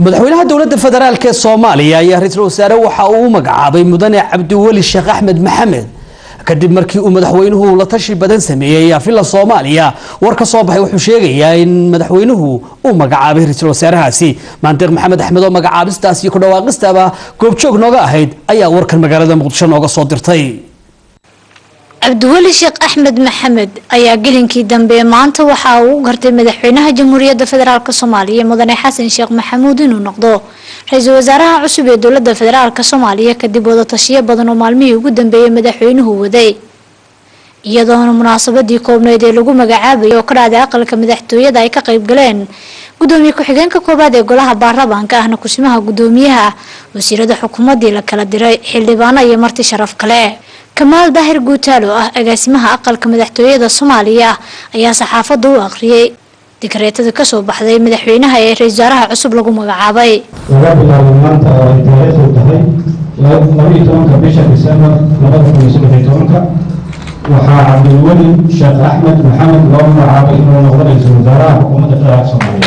madaxweynaha dowladda federaalk ee soomaaliya ayaa ra-iisul wasaare waxa uu u magacaabay mudane cabdiweli sheekh axmed maxamed kadib markii uu madaxweynuhu la tashi badan sameeyey afila soomaaliya war ka soo baxay wuxuu sheegayaa in madaxweynuhu uu magacaabay ra-iisul wasaarahaasi maandeeq maxamed axmed oo magacaabistaas iyo ku dhawaaqistaba goobjoog nooga ahayd ayaa warkan magaalada muqdisho nooga soo dirtay cabdiweli sheekh axmed maxamed ayaa gelinkii dambe maanta waxa uu u gartay madaxweynaha jamhuuriyadda federaalk soomaaliya mudane xasan sheekh maxamuud inuu noqdo ra-iisul wasaaraha cusub ee dowladda federaalk soomaaliya kadib wadatashiyo badan oo maalmihii ugu dambeeyey madaxweynuhu waday iyadoona munaasabadii koobneyd ee lagu magacaabayay oo ka dhacday aqalka madaxtooyada ay ka qayb galeen gudoomiye ku-xigeenka koowaad ee golaha baarlamaanka ahna kusimaha gudoomiyaha wasiirada xukuumadii la kala diray xildhibaano iyo marti sharaf kale kamaal daahir guutaal oo ah agaasimaha aqalka madaxtooyada soomaaliya ayaa saxaafadda u akhriyey dikreetada kasoo baxday madaxweynaha ee ra-isul wasaaraha cusub lagu magacaabay laga bilaabo maanta oo ay taariikhdu tahay labaiyo tobanka bisha disembar labada kun iyo saddex iyo tobanka waxaa cabdilweli sheekh axmed maxamed loo magacaabay inuu noqdo ra-iisul wasaaraha xukuumadda federaalk soomaaliya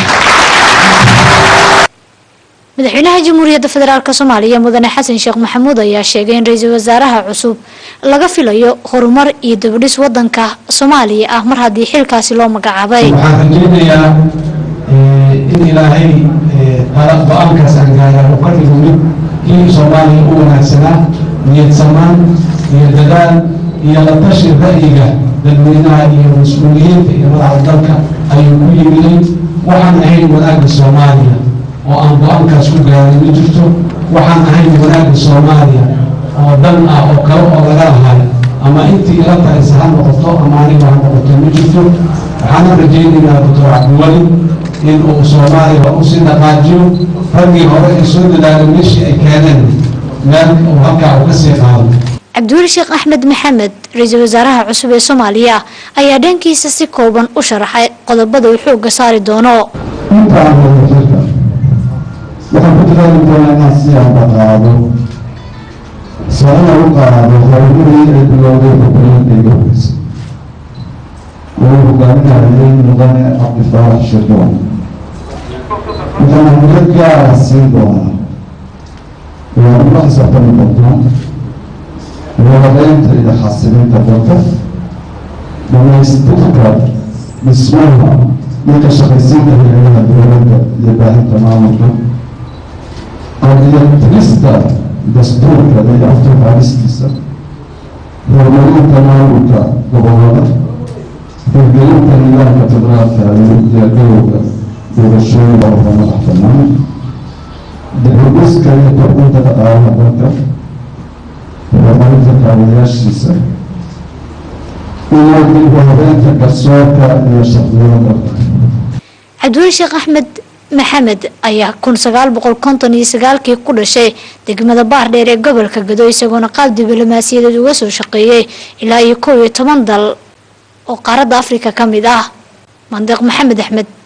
madaxweynaha jamhuuriyadda federaalk soomaaliya mudane xasan sheekh maxamuud ayaa sheegay in ra-iisul wasaaraha cusub laga filayo horumar iyo dabadhis wadanka soomaaliya ah mar haddii xilkaasi loo magacaabay waxaan rajaynayaa in ilaahay go-aankaas aan gaara uu ka dhigo mid kii soomaaliya u wanaagsanaa niyad samaan iyo dadaal iyo la tashi ra'yiga dadweynaha iyo mas-uuliyiinta iyo madaxda dalka ayuu ku yimiday waxaan ahayn wanaagga soomaaliya oo aan go-aankaas ku gaaray ma jirto waxaan ahayn wanaagga soomaaliya oo dan ah oo kale oo laga lahay ama intii ila tahayse ha noqoto ama aniga ha noqoto ma jirto waxaana rajaynaynaa doctor cabdiweli in uu soomaaliya usii dhaqaajiyo raggii hore ee soo dadaalay meeshii ay keeneen meel uu halkaa uu ka sii qaado cabdiweli sheekh axmed maxamed ra-iisul wasaaraha cusub ee soomaaliya ayaa dhankiisa si kooban u sharaxay qodobada uu xooga saari doono intaan wadajirka waxaan ku dadaali doonaa inaan si aan dhaqaado sabana u qaado horumarii ay bilowday xukuumadda iga horeysa oo hogaaminayay mudane cabdifaarax shirdoon waxaan ahmiyad gaara siin doonaa waa ula xisaabtami doontaa wadadeynta iyo xasilinta dalka dhamaystirka dhismaha iyo ka shaqaysiinta hayadaha dowladda iyo baahinta maamulka qadiyatirista dastuurka iyo afturqaadistiisa horumarinta maamulka gobolada hirgelinta nidaamka federaalka iyo diyaargarowga doorashooyinka oo madax bannaan dibudhiska iyo kordhinta dhaqaalaha dalka horumarinta kaabayaashiisa iyo dib u habeynta garsoorka iyo sharciyada dalka cabdiweli sheekh axmed maxamed ayaa kun sagaal boqol konton iyo sagaalkii ku dhashay degmada baardheer ee gobolka gado isagoona qaab diblomaasiyadeed uga soo shaqeeyey ilaa iyo kow iyo toban dal oo qaaradda afrika ka mid ah mandeeq maxamed axmed